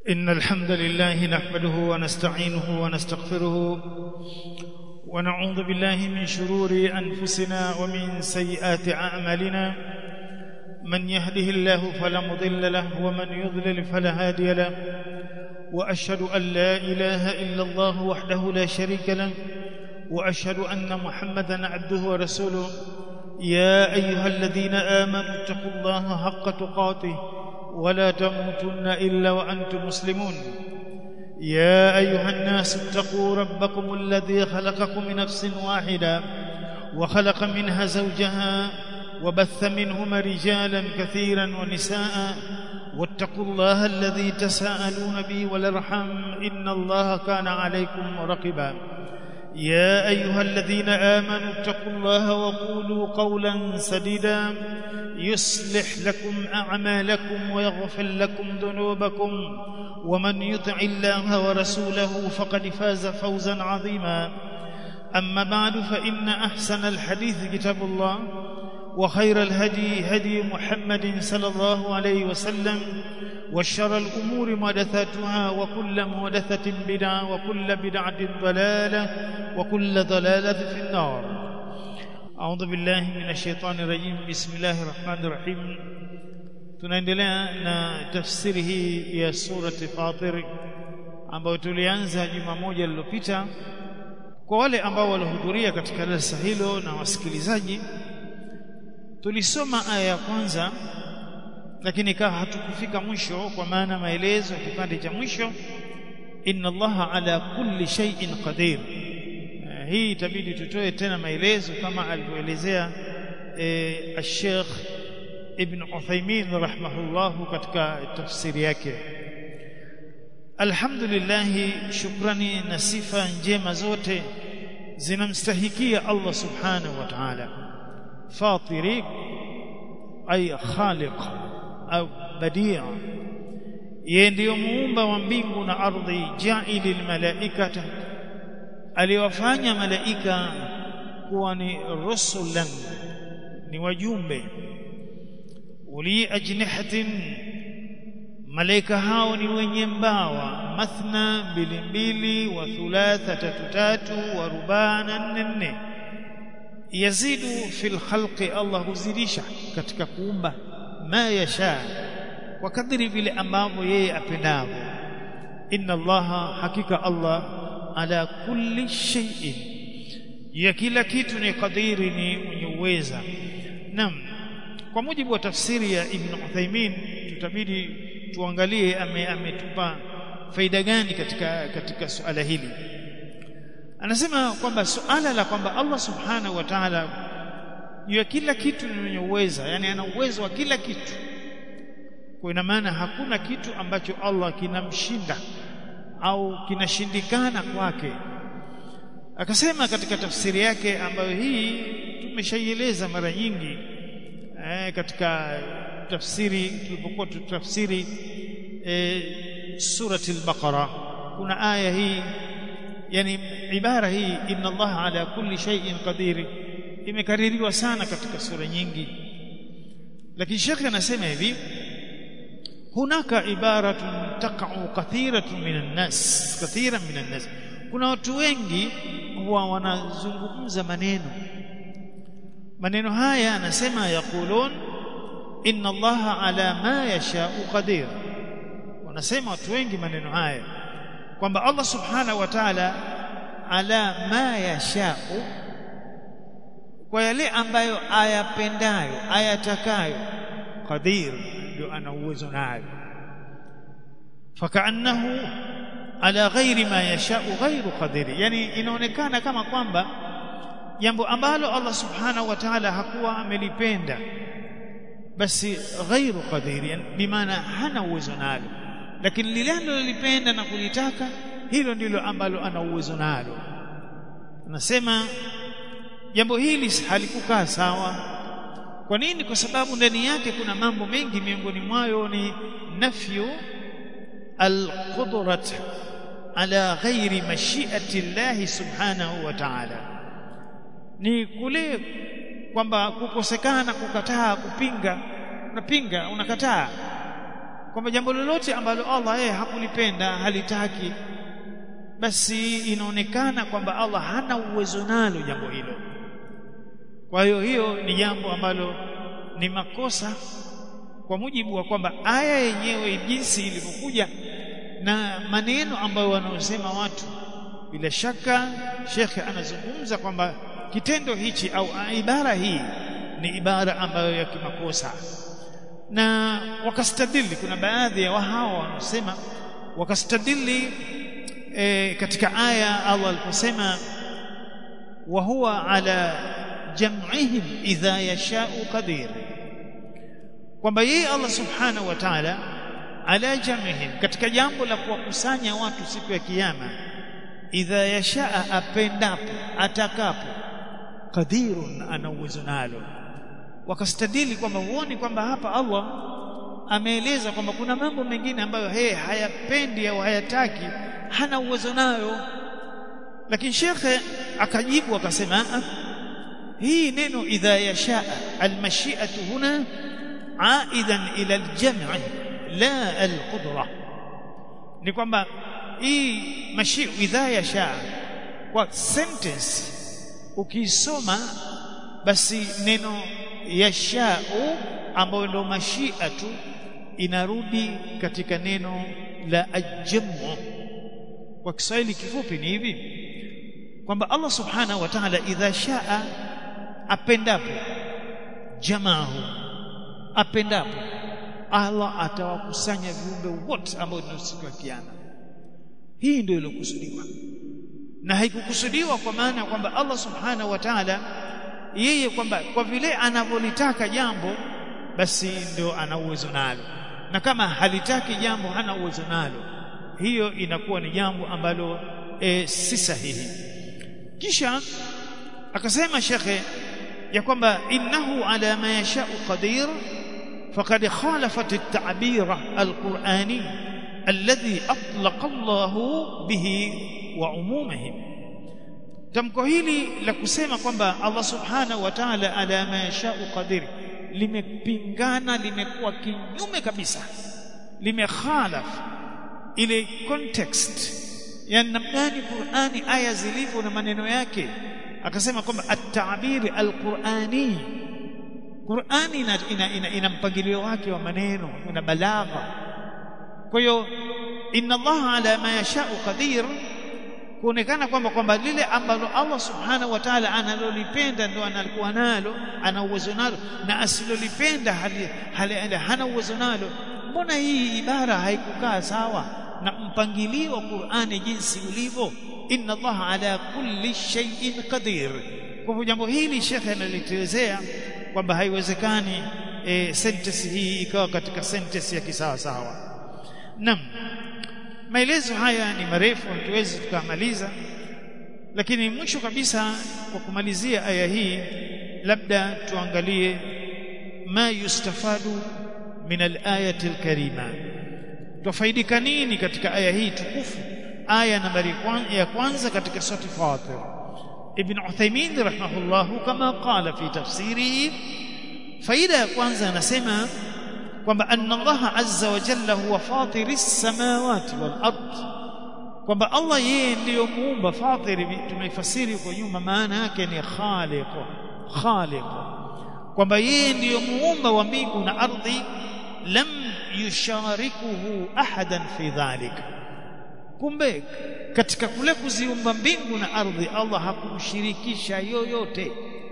إن الحمد لله نحمده ونستعينه ونستغفره ونعوذ بالله من شرور أنفسنا ومن سيئات أعمالنا من يهده الله فلا مضل له ومن يضلل فلا هادي له وأشهد أن لا إله إلا الله وحده لا شريك له وأشهد أن محمدا عبده ورسوله يا أيها الذين آمنوا اتقوا الله حق تقاته ولا تموتن إلا وأنتم مسلمون يا أيها الناس اتقوا ربكم الذي خلقكم من نفس واحدة وخلق منها زوجها وبث منهما رجالا كثيرا ونساء واتقوا الله الذي تساءلون به والارحم إن الله كان عليكم رقبا يا أيها الذين آمنوا اتقوا الله وقولوا قولا سديدا يصلح لكم أعمالكم ويغفر لكم ذنوبكم ومن يطع الله ورسوله فقد فاز فوزا عظيما أما بعد فإن أحسن الحديث كتاب الله وخير الهدي هدي محمد صلى الله عليه وسلم وشر الأمور محدثاتها وكل محدثة بدعة وكل بدعة ضلالة وكل ضلالة في النار أعوذ بالله من الشيطان الرجيم بسم الله الرحمن الرحيم tunaendelea na tafsiri hii ya surati Fatir ambayo tulianza juma moja lililopita. Kwa wale ambao walihudhuria katika darasa hilo na wasikilizaji, tulisoma aya ya kwanza, lakini ikawa hatukufika mwisho, kwa maana maelezo ya kipande cha mwisho, inna Allaha ala kulli shay'in qadir. Uh, hii itabidi tutoe tena maelezo kama alivyoelezea eh, Sheikh Ibn Uthaymeen rahimahullahu katika tafsiri yake. Alhamdulillah, shukrani na sifa njema zote zinamstahikia Allah subhanahu wa ta'ala, fatiri ay khaliq au badi' yeye ndiyo muumba wa mbingu na ardhi, jaili almalaikata, aliwafanya malaika kuwa ni rusulan, ni wajumbe uli ajnihatin, malaika hao ni wenye mbawa, mathna, mbili mbili, wa thulatha, tatu tatu, wa rubana, nne nne. Yazidu fil khalqi, Allah huzidisha katika kuumba, ma yasha, kwa kadri vile ambavyo yeye apendavyo. Inna Allaha, hakika Allah, ala kulli shay'in, ya kila kitu ni kadiri, ni mwenye uweza. Naam kwa mujibu wa tafsiri ya Ibn Uthaymeen tutabidi tuangalie ametupa ame faida gani katika katika suala hili. Anasema kwamba suala la kwamba Allah subhanahu wa ta'ala juu ya kila kitu ni mwenye uweza, yani ana uwezo wa kila kitu. Kwa ina maana hakuna kitu ambacho Allah kinamshinda au kinashindikana kwake. Akasema katika tafsiri yake ambayo hii tumeshaieleza mara nyingi eh, katika tafsiri tulipokuwa tutafsiri eh, surati al-Baqara kuna aya hii yani ibara hii inna Allah ala kulli shay'in qadir imekaririwa sana katika sura nyingi lakini shekhe anasema hivi hunaka ibaratun taqa'u kathiratun minan nas kathiran minan nas kuna watu wengi huwa wanazungumza maneno maneno haya anasema yaqulun inna allaha ala ma yasha'u qadir wanasema watu wengi maneno haya kwamba Allah subhanahu wa ta'ala ala ma yasha'u kwa yale ambayo ayapendayo ayatakayo qadir ndio ana uwezo nayo fakaannahu ala ghairi ma yasha'u ghairu qadir yani inaonekana kama kwamba jambo ambalo Allah subhanahu wa ta'ala hakuwa amelipenda basi ghairu qadiri bimaana hana uwezo nalo lakini lile analolipenda na kulitaka hilo ndilo ambalo ana uwezo nalo anasema jambo hili halikukaa sawa kwa nini kwa sababu ndani yake kuna mambo mengi miongoni mwayo ni nafyu alqudrat ala ghairi mashiati llahi subhanahu wa ta'ala ni kule kwamba kukosekana kukataa kupinga unapinga unakataa kwamba jambo lolote ambalo Allah yeye hakulipenda halitaki basi inaonekana kwamba Allah hana uwezo nalo jambo hilo kwa hiyo hiyo ni jambo ambalo ni makosa kwa mujibu wa kwamba aya yenyewe jinsi ilivyokuja na maneno ambayo wanaosema watu bila shaka shekhe anazungumza kwamba kitendo hichi au ibara hii ni ibara ambayo ya kimakosa na wakastadili kuna baadhi ya wahao wanaosema wakastadili e, katika aya Allah aliposema wa huwa ala jam'ihim idha yasha'u qadir kwamba yeye Allah subhanahu wa ta'ala ala jam'ihim katika jambo la kuwakusanya watu siku ya kiyama idha yashaa apendapo atakapo qadirun ana uwezo nalo wakastadili kwamba huoni kwamba hapa Allah ameeleza kwamba kuna mambo mengine ambayo yeye hayapendi au hayataki hana uwezo nayo lakini shekhe akajibu akasema hii neno idha yashaa almashi'atu huna aidan ila aljam'i la alqudra ni kwamba hii mashi idha yasha kwa sentence ukisoma basi neno yashau ambayo ndio mashia tu inarudi katika neno la ajamu kwa Kiswahili kifupi ni hivi kwamba Allah subhanahu wa ta'ala idha shaa apendapo jamaahu apendapo Allah atawakusanya viumbe wote ambao ni siku ya kiyama hii ndio ilokusudiwa na haikukusudiwa kwa maana kwamba Allah subhanahu wa ta'ala yeye kwamba kwa vile anavyolitaka jambo basi ndio ana uwezo nalo na kama halitaki jambo hana uwezo nalo hiyo inakuwa ni jambo ambalo e, si sahihi kisha akasema shekhe ya kwamba innahu ala ma yashau qadir faqad khalafat at-ta'bira al-qur'ani alladhi atlaqa Allahu bihi wa umumihim tamko hili la kusema kwamba Allah subhanahu wa ta'ala ala ma yashau qadir limepingana limekuwa kinyume kabisa limekhalaf ile context ya namna gani Qur'ani aya zilivyo na maneno yake akasema kwamba at-ta'bir al-Qur'ani Qur'ani ina, ina, ina, ina mpangilio wake wa maneno na balagha kwa hiyo inna Allah ala ma yashau qadir kuonekana kwamba kwamba lile ambalo Allah subhanahu wa ta'ala analolipenda ndo analikuwa nalo ana uwezo nalo na asilolipenda hali, hali, hali, hana uwezo nalo mbona hii ibara haikukaa sawa na mpangilio wa Qur'ani jinsi ulivyo inna Allah ala kulli shay'in qadir kwa hivyo jambo hili shekhe analitelezea kwamba haiwezekani e, sentence hii ikawa katika sentence ya kisawa sawa naam maelezo haya ni marefu hatuwezi tukamaliza lakini mwisho kabisa kwa kumalizia aya hii labda tuangalie ma yustafadu min al-ayati al-karima tufaidika nini katika aya hii tukufu aya nambari ya kwanza katika sura Fatir Ibn Uthaymeen rahimahullah kama qala fi tafsirihi faida ya kwanza anasema kwamba anna Allah azza wa jalla huwa fatiris samawati wal ard kwamba Allah yeye ndiyo muumba fatiri tumeifasiri huko nyuma maana yake ni khaliq khaliq kwamba yeye ndiyo muumba wa mbingu na ardhi lam yusharikuhu ahadan fi dhalik kumbe katika kule kuziumba mbingu na ardhi Allah hakumshirikisha yoyote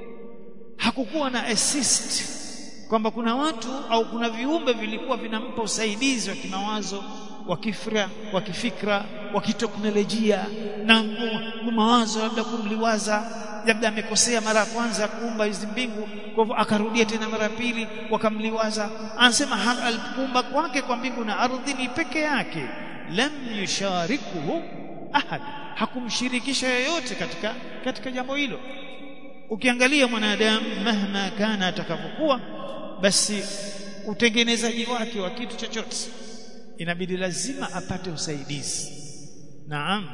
hakukuwa na assist kwamba kuna watu au kuna viumbe vilikuwa vinampa usaidizi wa kimawazo wa kifra wa kifikra wa kiteknolojia na mawazo labda kumliwaza labda amekosea mara ya kwanza kuumba hizi mbingu kwa hivyo akarudia tena mara pili wakamliwaza anasema alikumba kwake kwa mbingu na ardhi ni peke yake lam yusharikuhu ahad hakumshirikisha yoyote katika katika jambo hilo ukiangalia mwanadamu mahma kana atakapokuwa basi utengenezaji wake wa kitu chochote inabidi lazima apate usaidizi naam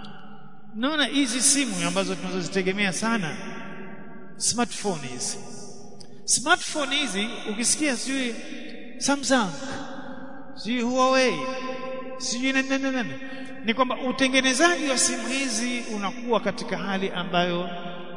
naona hizi simu ambazo tunazozitegemea sana smartphone hizi smartphone hizi ukisikia sijui Samsung si Huawei sijui nani nani nani ni kwamba utengenezaji wa simu hizi unakuwa katika hali ambayo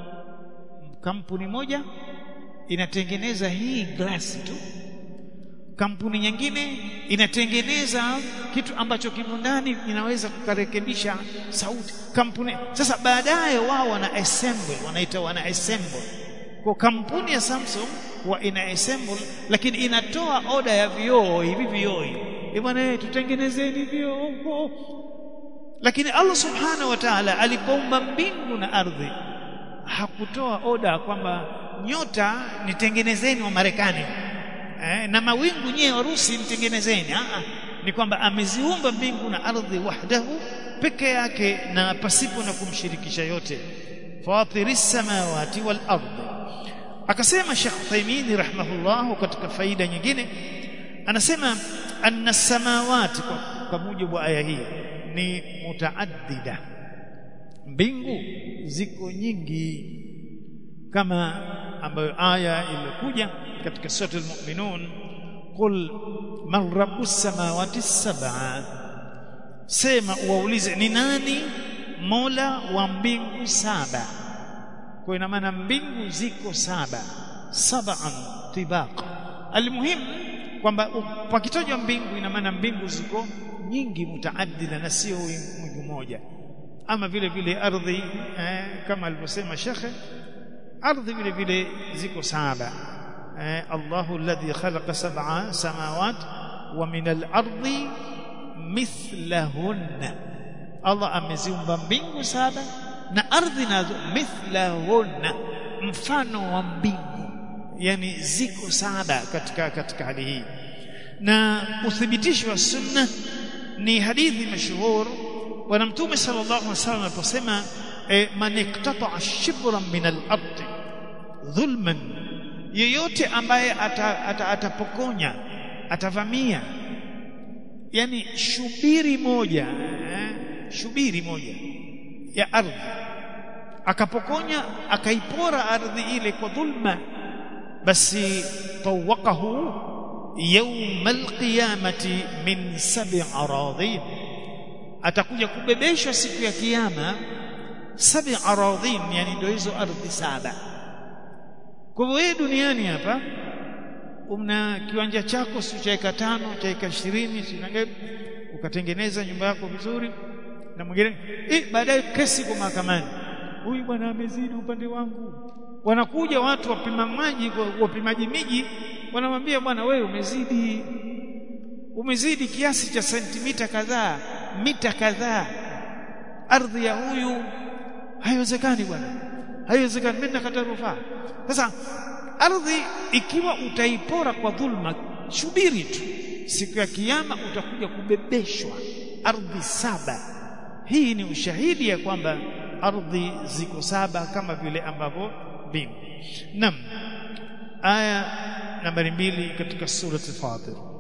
kampuni moja inatengeneza hii glasi tu kampuni nyingine inatengeneza kitu ambacho kimo ndani inaweza kukarekebisha sauti kampuni sasa baadaye wao wana assemble wanaita wana assemble kwa kampuni ya Samsung huwa ina assemble lakini inatoa oda ya vioo hivi vioo hivi bwana tutengenezeni vioo lakini Allah subhanahu wa ta'ala alipoumba mbingu na ardhi hakutoa oda kwamba nyota nitengenezeni wa Marekani eh, na mawingu nyewe Warusi mtengenezeni ah ni kwamba ameziumba mbingu na ardhi wahdahu peke yake na pasipo na kumshirikisha yote fatiris samawati wal ardhi akasema Sheikh Uthaymeen rahimahullah katika faida nyingine anasema anna samawati kwa, kwa mujibu wa aya hii ni mutaaddida mbingu ziko nyingi kama ambayo aya iliyokuja katika sura al-mu'minun qul man rabbus samawati sab'a sema uwaulize ni nani mola wa mbingu saba kwa ina maana mbingu ziko saba sab'an tibaq almuhim kwamba pakitajwa mbingu ina maana mbingu ziko nyingi mutaaddida na sio wingu moja ama vile vile ardhi eh, kama alivyosema shekhe ardhi vile vile ziko saba eh, Allahu alladhi khalaqa sab'a samawat wa min al-ardi mithlahunna Allah ameziumba mbingu saba na ardhi nazo mithlahunna mfano wa mbingu yani ziko saba katika katika hali hii na uthibitisho wa sunna ni hadithi mashuhur bwana mtume sallallahu alaihi wasallam aliposema e, man iqtata'a shibran min al-ard dhulman yeyote ambaye atapokonya ata, ata atavamia yani shubiri moja eh, shubiri moja ya ardhi akapokonya akaipora ardhi ile kwa dhulma basi tawaqahu يوم القيامة من سبع أراضين atakuja kubebeshwa siku ya kiyama sabi aradhin yani ndio hizo ardhi saba kwa hivyo wewe duniani hapa una kiwanja chako si cha eka tano cha eka ishirini ukatengeneza nyumba yako vizuri na mwingine eh baadaye kesi kwa mahakamani huyu bwana amezidi upande wangu wanakuja watu wapima maji wapimaji miji wanamwambia bwana wewe umezidi umezidi kiasi cha sentimita kadhaa mita kadhaa ardhi ya huyu haiwezekani bwana haiwezekani mimi nakata rufaa sasa ardhi ikiwa utaipora kwa dhulma subiri tu siku ya kiyama utakuja kubebeshwa ardhi saba hii ni ushahidi ya kwamba ardhi ziko saba kama vile ambavyo mbingu nam aya nambari mbili katika surati Fatir